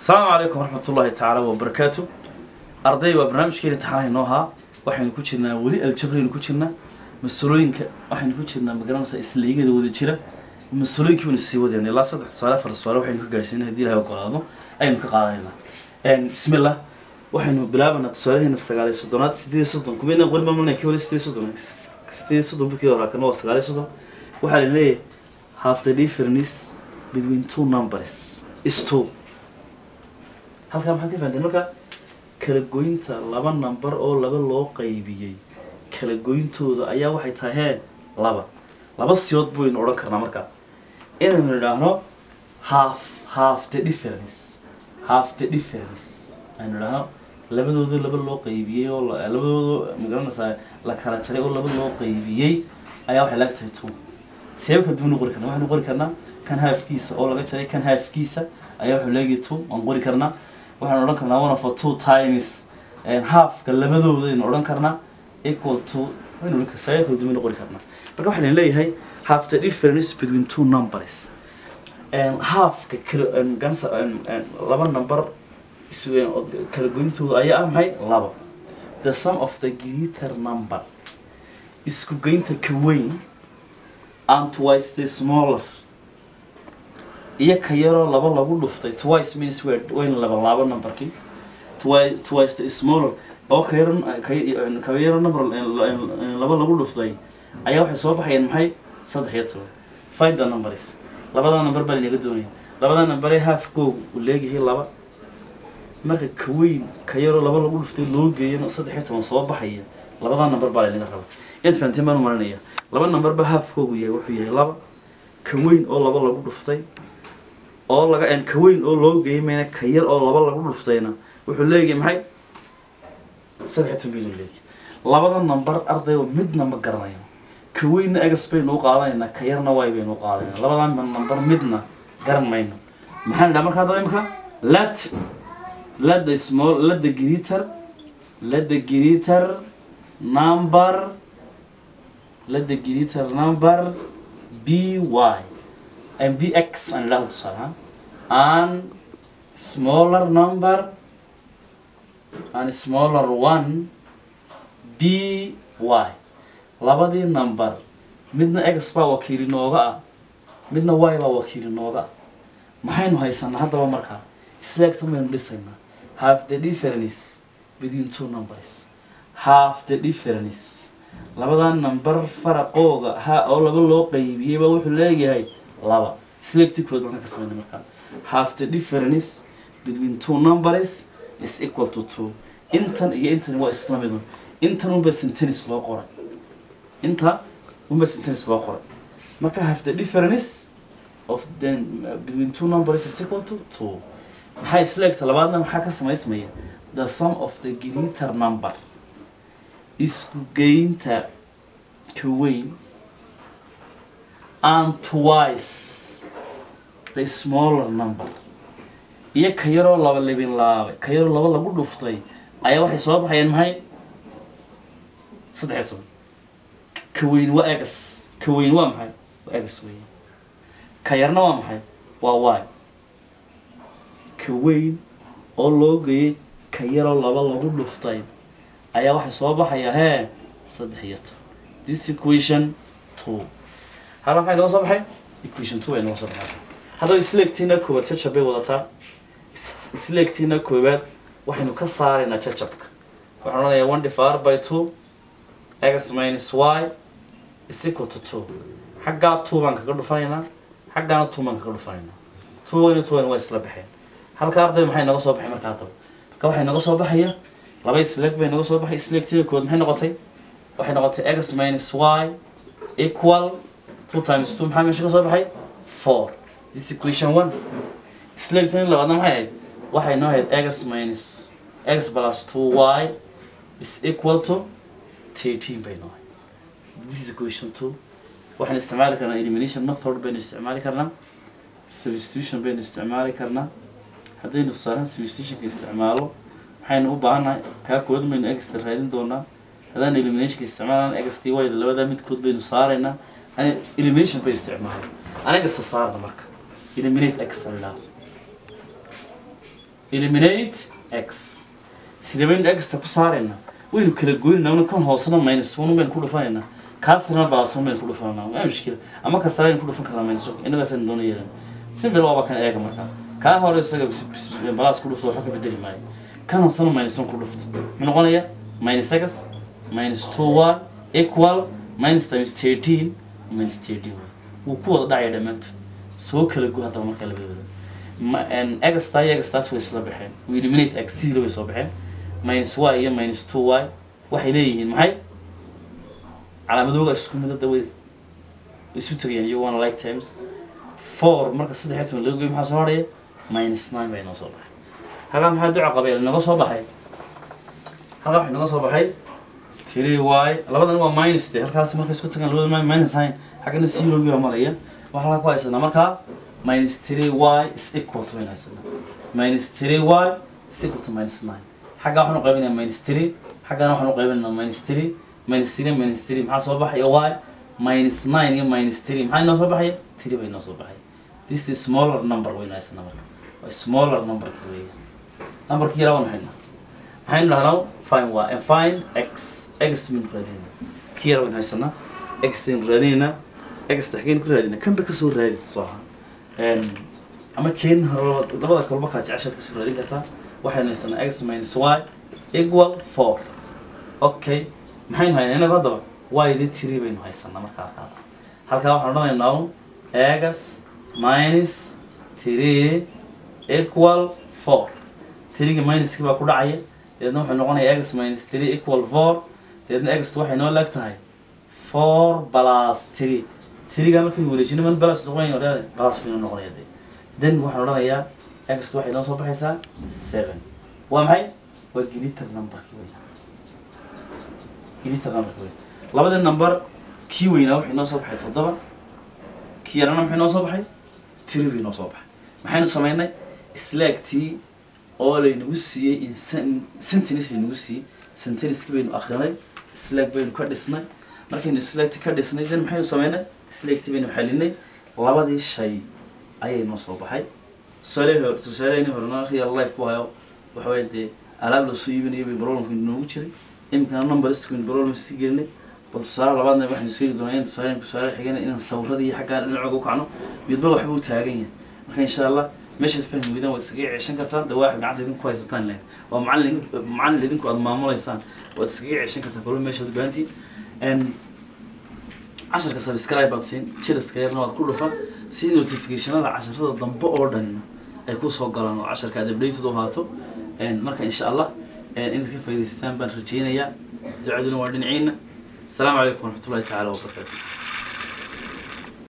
asalaamu calaykum waraxmat ullaahi tacaala wabarakaatu arday waa barnaamijkeena taxanaha inoo ahaa waxaynu ku jirnaa weli aljabraynu ku jirnaa masalooyinka waxaynu ku jirnaa magaranaysa isleegada wada jira masalooyinkii baynu sii wadayna ilaa saddex tusaale afar tusaale waxaynu ka gaarsiina hadii ilahay ogolaado ayaynu ka qaadanayna bismillah waxaynu bilaabanaa tusaalaheena sagaal iyo soddonaad sideed iyo soddon kumeedna qori maamulnay kii hore sideed iyo soddon sideed iyo soddon bukii hore kana waa sagaal iyo soddon waxaa la leeyahay half the difference between two numbers is two halkaa maxaad ka fahanteen marka kala goynta laba number oo laba loo qaybiyey kala goyntooda ayaa waxay tahay hee laba laba siyood baynu odhan karnaa markaa inaynu idhaahno half half the difference half the difference aynu idhaahno labadooda laba loo qaybiyey oo la- labadooda magaranaysaa la kala jaray oo laba loo qaybiyey ayaa waxay laag tahay two seeba kala duwan qori karnaa waxaynu qori karnaa kan haafkiisa oo laga jaray kan haafkiisa ayaa wuxuu leeyahay two waan qori karnaa waxaan odhan karnaa one of a two times halfka labadooda aynu odhan karnaa equal to waynu odhan karnaa seeba kala duwan qori karnaa marka waxaan leeyahay half the difference between two numbers halfka kala gansa laba number isu- kala goyntooda ayaa ah maxay laba the sum of the greater number isku geynta ka weyn and twice the smaller iyo ka yaroo laba lagu dhuftay twice means word wayna laba laabo numberkii twice twice the smaller oo ka yaro ka ka yaro number laba lagu dhuftay ayaa waxay soo baxayeen maxay saddex iyo toban find the numbers labada number baa linaga doonaya labada number ee half goog uu leeyahay laba marka ka weyn ka yaroo laba lagu dhuftay loo geeyana saddex iyo toban soo baxaya labada number baa linaga raba inaad fahanteen baan u marinaya laba number ba halfkoogu yahay wuxuu yahay laba ka weyn oo laba lagu dhuftay oo laga en ka weyn oo loo geeyay mayna ka yar oo laba lagu dhuftayna wuxuu leeyahay maxay saddex iyo toban bilyan leeyahay labada number ardayoo midna ma garanayo ka weynna egas baynu u qaadanaynaa ka yarna way baynu u qaadanaynaa labadan number midna garan mayno maxaan idhaha markaa hadaba imika let let the small let the greater let the greater number let the greater number be y and bx aan idhahdo tusaale ahaan and smaller number and smaller one b y labadii number midna x baa wakiili nooga ah midna y baa wakiili nooga ah maxaynu haysanaa haddaba markaa isleegtan baynu dhisaynaa half the difference between two numbers half the difference labada number faraqooga ha oo laba loo qaybiyey baa wuxuu leeyahay laba isleegti kood markaan ka samayna markaa half the difference between two numbers is equal to two intan iyo intan waa isla midun intan unba sentence loo qoray inta unba sentence loo qoray marka half the difference of the between two numbers is equal to two maxaa isleegta labaadna maxaa ka samaysmaya the sum of the greater number isku geynta ka weyn and twice the smaller number iyo ka yaroo laba libin laabay ka yaroo laba lagu dhuftay ayaa waxay soo baxayeen maxay saddex iyo toban ka weyn waa egas ka weyn waa maxay waa egas weyn ka yarna waa maxay waa y ka weyn oo loo geeyey ka yaroo laba lagu dhuftay ayaa waxay soo baxaya hee saddex iyo toban this equation two hada maxay nooga soo baxay equation two ay nooga soo baxay haddaba isleegtiina koowaad jajab bay wadataa is- isleegtiina koowaad waxaynu ka saaraynaa jajabka waxaan odhanayaa one divided by two x minus y is equal to two xaggaa two baan kaga dhufanaynaa xaggaana two baan kaga dhufanaynaa two iyo two waa isla baxeen halka arday maxay naga soo baxay markaa haddaba marka waxay naga soo baxaya laba isleeg bay naga soo baxay isleegtiina koowaad maxay noqotay waxay noqotay x minus y equal two times two maxaa meesha ka soo baxay four this equation one isleegtan labaadna maxay ahayd waxay noo ahayd x minus x plus two y is equal to thirteen bay noo ahayd this is equation two waxaan isticmaali karnaa elimination method baynu isticmaali karnaa substitution baynu isticmaali karnaa haddaynu tusaalahan substitutionka isticmaalo waxaynu u baahannahay kaa koowaad baynu extra raadin doonaa haddaan eliminationka isticmaalaan x t y labadaa midkood baynu saaraynaa ani elimination bay isticmaalay aniga isa saarna marka eliminate x aan idhaahdo eliminate x sidee baynu exta ku saaraynaa waynu kala goynaynaa kan hoosena minus one baynu ku dhufanaynaa kaasna baasan baynu ku dhufananaa waa mushkila ama kasta baynu ku dhufan karnaa minus one innagaasaynu doona yeelan simple waaba kan eega markaa kaa hore isaga balaas ku dhufto waxba ka bedeli maayo kan hoosena minus one ku dhufto muxuu noqonayaa minus x minus two y equal minus times thirteen minus thirteen wuu ku wada dhacaya dhammaantood soo kala go haddaba markaa laga wado egstaa iyo egstaas way isla baxeen we eliminate x sidii way soo baxeen minus y iyo minus two y waxay leeyihiin maxay calaamadooga isku midada way isu tagayaan iyo one like times four marka saddex iyo toban laga goyo maxaa soo hadhaya minus nine bay noo soo baxay halkaa maxaa duca qabeel inaga soo baxay halkaa waxay inaga soo baxay three y labadan waa minus de halkaas markay isku tagaan labada minus nine xaggana zerogii baa maraya waxaa halkaa ku haysanaa markaa minus three y is equal to baynu haysanaa minus three y is equal to minus nine xaggaa waxaanu qaybinayaa minus three xaggana waxaanu qaybinaynaa minus three minus three minus three maxaa soo baxaya y minus nine iyo minus three maxaa inoo soo baxaya three bay inoo soo baxaya this is smaller number waynu haysanaa marka waa smaller numberka weeya numberkii yaraa waan haynaa maxaynu dhahnaa fine y and fine x x baynu raadinayna kii yaraa waynu haysanaa x baynu raadinaynaa x xageen ku raadinaa kanba kasoo raadi soo ahaa ama keen hore labada kalba kaa jeceshaad kasoo raadin kartaa waxaynu haysanaa x minus y equal four okay maxaynu haynaa inagu haddaba y di three baynu haysanaa markaa qaada halkaa waxaan odhanaynaa un x minus three equal four three-ga minuskii baa ku dhacaya deedna wuxuu noqonayaa x minus three equal four deedna x waxay noo leeg tahay four plus three three-ga markaynu wareejino man balas noqonayn odhade balas baynu noqonaya de then waxaan odhanayaa x waxay noo soo baxaysaa seven waa maxay waa gelitar numberki weynaa gelitar numberki weyn labadii number kii weynaa waxay noo soo baxay toddoba kii yarana maxay noo soo baxay three bay noo soo baxay maxaynu samaynay slaagtii oo laynagu siiyey sentence laynagu siiyey sentenskii baynu akrinay slaag baynu ka dhisnay markaynu slaagti ka dhisnay then maxaynu samaynay slaagtii baynu xalinay labadii shay ayay noo soo baxay tusaale hore tusaaleheni horena real life bu hayo waxa weya dee alaab lasoo iibinayo bay problemka noogu jiray iminkana numbersk baynu problem sii gelinay bal tusaale labaadna waxaynu sheegi doonaa in tusaale tusaale xigana inaan sawirada iyo xaggaa dhinacooga u kacno midba waxba u taagan yahay marka insha allah meeshaad fahmi weydaan waad iskaga ceeshan kartaan dawaaxid gacanta idinku haysataan len waa macallin macallin idinku aada maamulaysaan waad iskaga ceeshan kartaan kolba meeshaad ubaantiin casharka subscribe baad siin jiriska yarna waad ku dhufan si notificationada casharada dambe oo dhan ay kusoo galaan oo casharka aad updated u ahaato marka insha allah inaad ka faa'idaystaan baan rajeynayaa ducaduna waa dhinaciina السلام عليكم ورحمة الله تعالى وبركاته